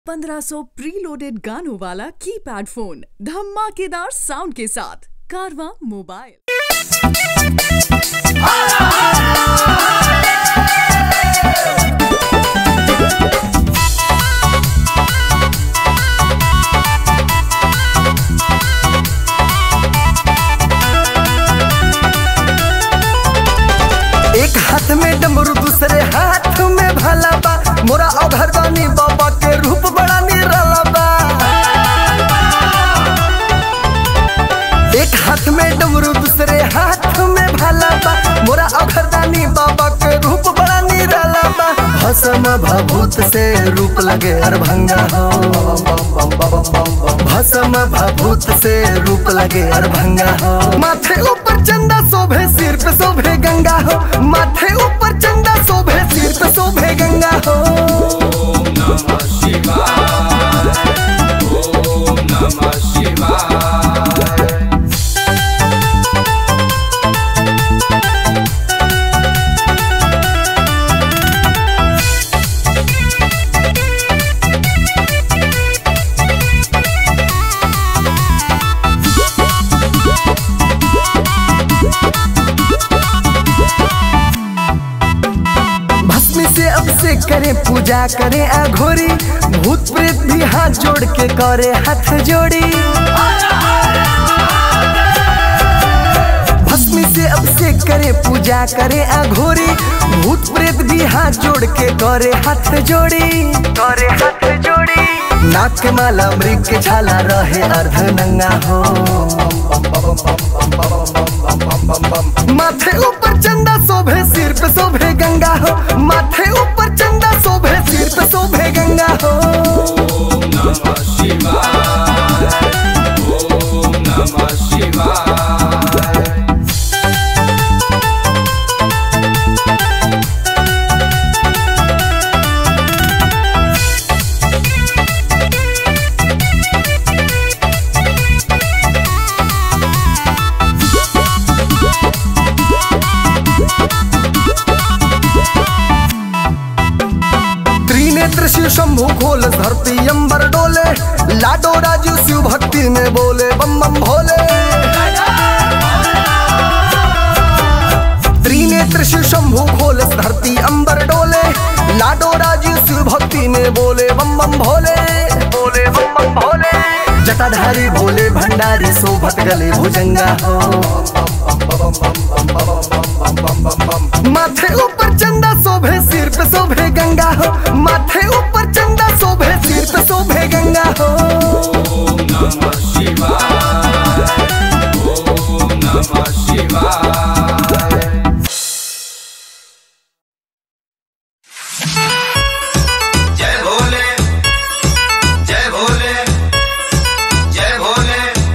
1500 preloaded गानों वाला keypad phone धमाकेदार साउंड के साथ कारवा मोबाइल एक हाथ में डमरू दूसरे हाथ में भला बा मोरा अघरदानी बाबा के रूप बड़ा निराला बा एक हाथ में डमरू दूसरे हाथ में भला बा मोरा अघरदानी बाबा के रूप बड़ा निराला बा भसम भभूत से रूप लगे अरभंगा हो भसम भभूत से रूप लगे अरभंगा हो माथे ऊपर चंदा शोभे सिर पे शोभे गंगा हो माथे ऊपर चंदा शोभे सिर पे शोभे गंगा हो भस्मी से अब से करे पूजा करे अघोरी भूत प्रेत भी हाथ जोड़ के करे हाथ जोड़ी भस्मी से अब से करे पूजा करे अघोरी भूत प्रेत भी हाथ जोड़ के करे हाथ जोड़ी करे हाथ जोड़ी नाक के माला मृग के छाला रहे अर्ध नंगा हो माथे ऊपर चंदा शोभे सिर पे शोभे गंगा हो माथे ऊपर चंदा शोभे सिर पे शोभे गंगा हो त्रिनेत्र शिव शंभु खोल धरती अंबर डोले लाडो राजू शिव भक्ति में बोले बम बम भोले त्रिनेत्र शिव शंभु खोल धरती अंबर डोले लाडो राजू शिव भक्ति में बोले बम बम भोले बोले बम बम भोले जटाधारी भोले भंडारी शोभत गले भुजंगा हो माथे ऊपर चंदा शोभे सिर पे शोभे गंगा हो माथे ऊपर चंदा शोभे सिर पे शोभे गंगा हो जय भोले जय भोले जय Bhole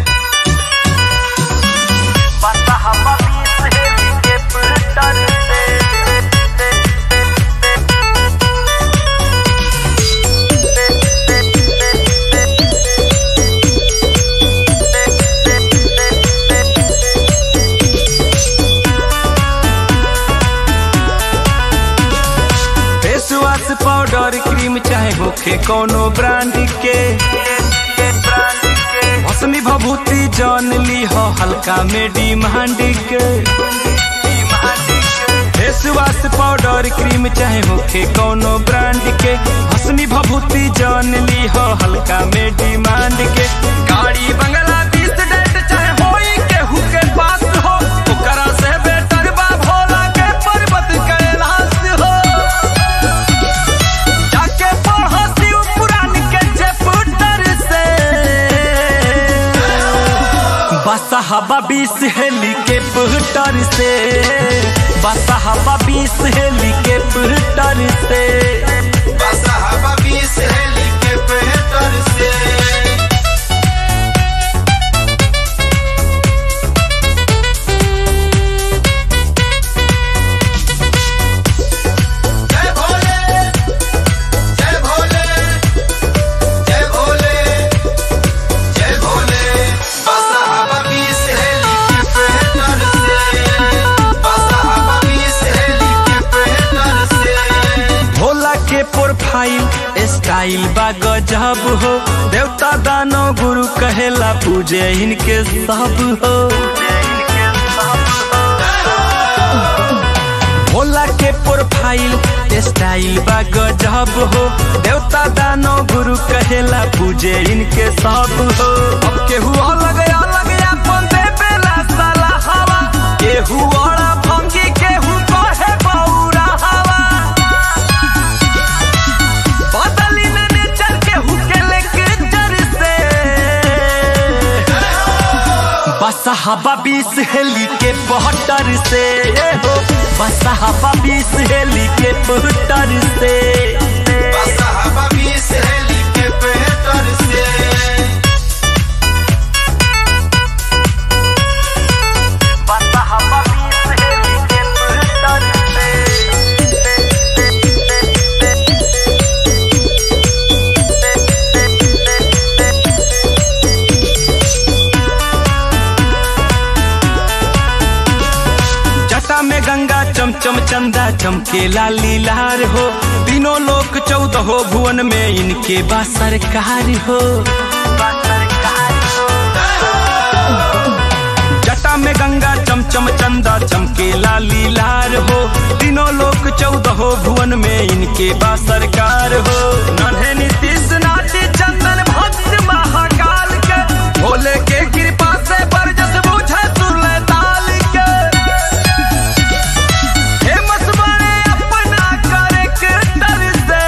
face wash powder cream चाहे होखे कोनो ब्रांड के मौसमी भभूति जान ली हो हल्का में डिमांड के फेस वॉश पाउडर क्रीम चाहे होखे कोनो ब्रांड के मौसमी भभूति जान ली हो हल्का में डिमांड के गाड़ी बंगला बीस डेट चाहे होई केहू के पास हो ओकरा से बेटर बा भोला के पर्वत कैलाश हो जाके पढ़ो शिव पुराण के चैप्टर से बसहबा बीस हेली के पुटर से बसहबा बीस हेली के पुटर से बसहबा बीस हेली के पेटर से जय भोले जय भोले जय भोले जय भोले बसहबा बीस हेली के पेटर से बसहबा बीस हेली के पेटर से भोला स्टाइल बा गजब हो देवता दानो गुरु कहेला पूजे इनके सब हो भोला के प्रोफाइल स्टाइल बा गजब हो देवता दानो गुरु कहेला पूजे इनके सब हो अब केहू अलग अलग अपन देवेला साला हवा केहू औरा भंगी केहू कहे बौरा हवा बदली न नेचर केहू के लेक्चर से बस हवा बीस हेली के पहटर से हो बस हवा बीस हेली के पहटर से बसहबा बीस हेली के पेटर से बस हवा बीस हेली के पहटर जटा में गंगा चमचम चंदा चमकेला लीलार हो तीनों लोक चौदह भुवन में इनके बा सरकार हो जटा में गंगा चमचम चंदा चमकेला लीलार हो तीनों लोक चौदह भुवन में इनके बा सरकार हो नन्हे नीतीश नाटी चंदन भक्त महाकाल के भोले के कृपा से बरजस बुझे सुरले ताल के फेमस बने अपना कैरेक्टर से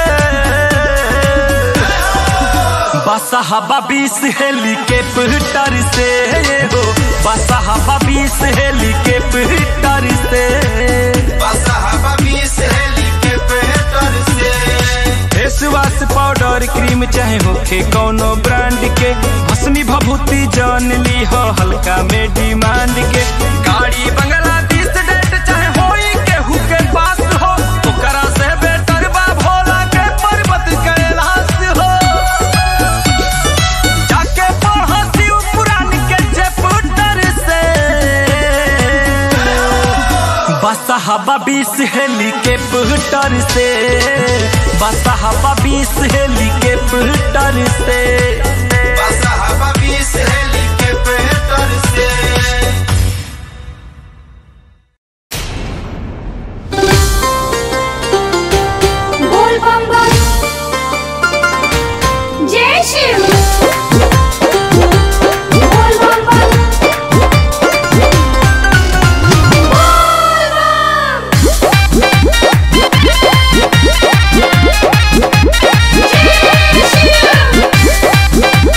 बस हवा बीस हेली के पिटर से हो बस हवा बीस हेली के पिटर से बसहबा बीस हेली के पेटर से फेसवाश पाउडर क्रीम चाहे होखे कौनो ब्रांड के भस्मी भभूति जान ली हो हल्का में डिमांड के गाड़ी बंगला दिस डेट चाहे होई केहू के पास हो ओकरा से बेटर बा भोला के पर्वत कैलाश हो जाके पढ़ शिव पुराण के चैप्टर से बस हवा बीस हेली के पुटर से बस हवा बीस हेली के पुटर से बसहबा बीस हेली के पेटर से बोल बम बम जय शिव बोल बम बम बोल बम जय शिव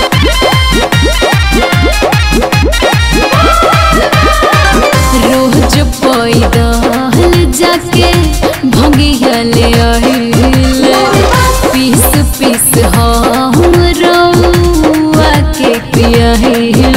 रोज पैदल जाके भंगियले आहिले पीस पीस हम रउआ के पियाहिले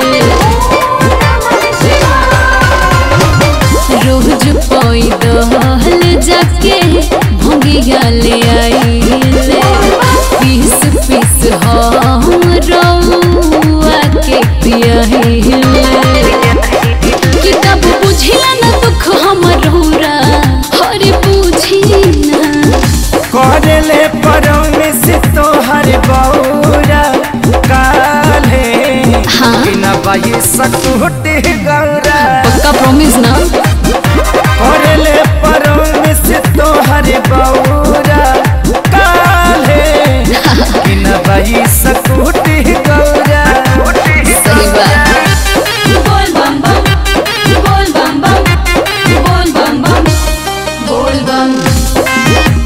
रोज पैदल जाके भंगियले आहिले पीस पीस हम रउआ के पियाहिले किताब बुझिला न दुख हमर रौरा हरे बुझी ना करले परमिस तोहर बौरा काले हाँ। बिना बाई सकुटे गौरा पक्का प्रॉमिस ना करले परमिस तोहर बौरा काले बिना बाई सकुटे गौरा सही बात बोल बम बम बोल बम बम बोल बम बम बोल बम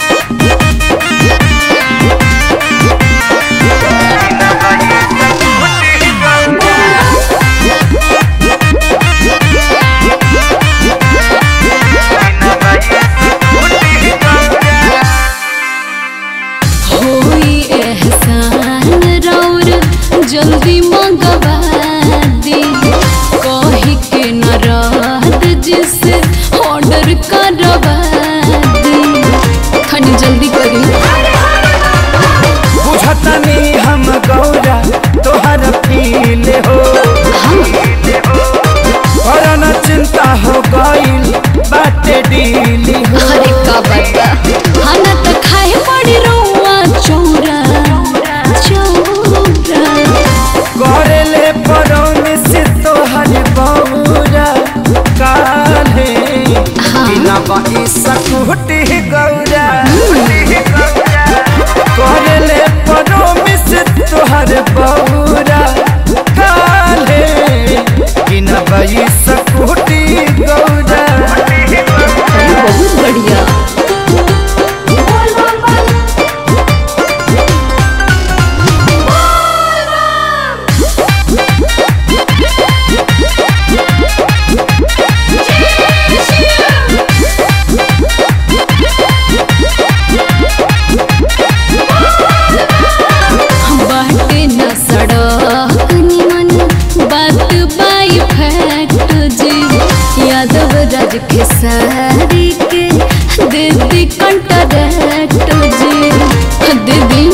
तोहर बौरा काले कि न बई सकुटी गौरा अरे बहुत बढ़िया बाटे न सड़क निमन बात बाई फैक्ट जी यादव राज के सारी के दीदी कंटरैक्ट जी दीदी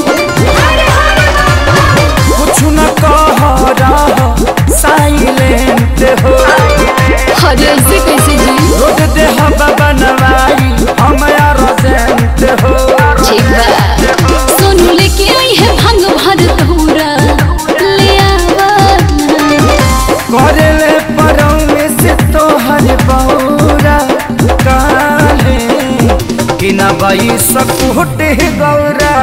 कुछ न कह रहा साइलेंट हो अरे ऐसे कैसे जी रोड दे हवा बनवाई हम रोजेंट हो ठीक बा सोनू लेके आई है भंग भर धूरा ले आवा करले परौने से तोहर बौरा काले कि न बई सकुटी गौरा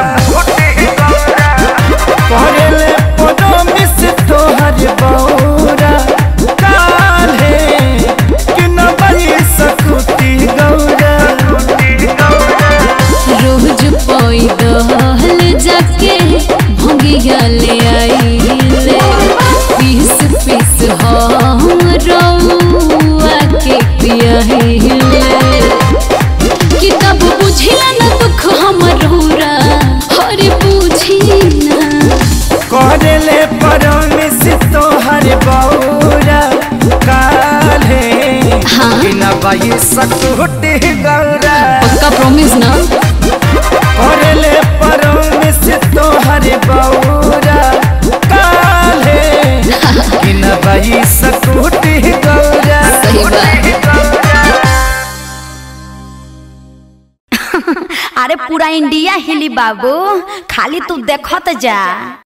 करले परौने से तोहर बौरा काले कि न बई सकुटी गौरा रोज पोई दहल जाके भंगिया ले आईले पीस पीस हम रउआ के पियाहिले किताब बुझिला न दुख हमर रौरा हरे बुझी ना करले परौने से तोहर बौरा काले हाँ। कि न बई सकुटी गौरा पक्का प्रॉमिस ना करले परौने से तोहर बौरा काले कि न बई सकुटी गौरा सही बात अरे पूरा इंडिया हिली बाबू खाली तू देखत जा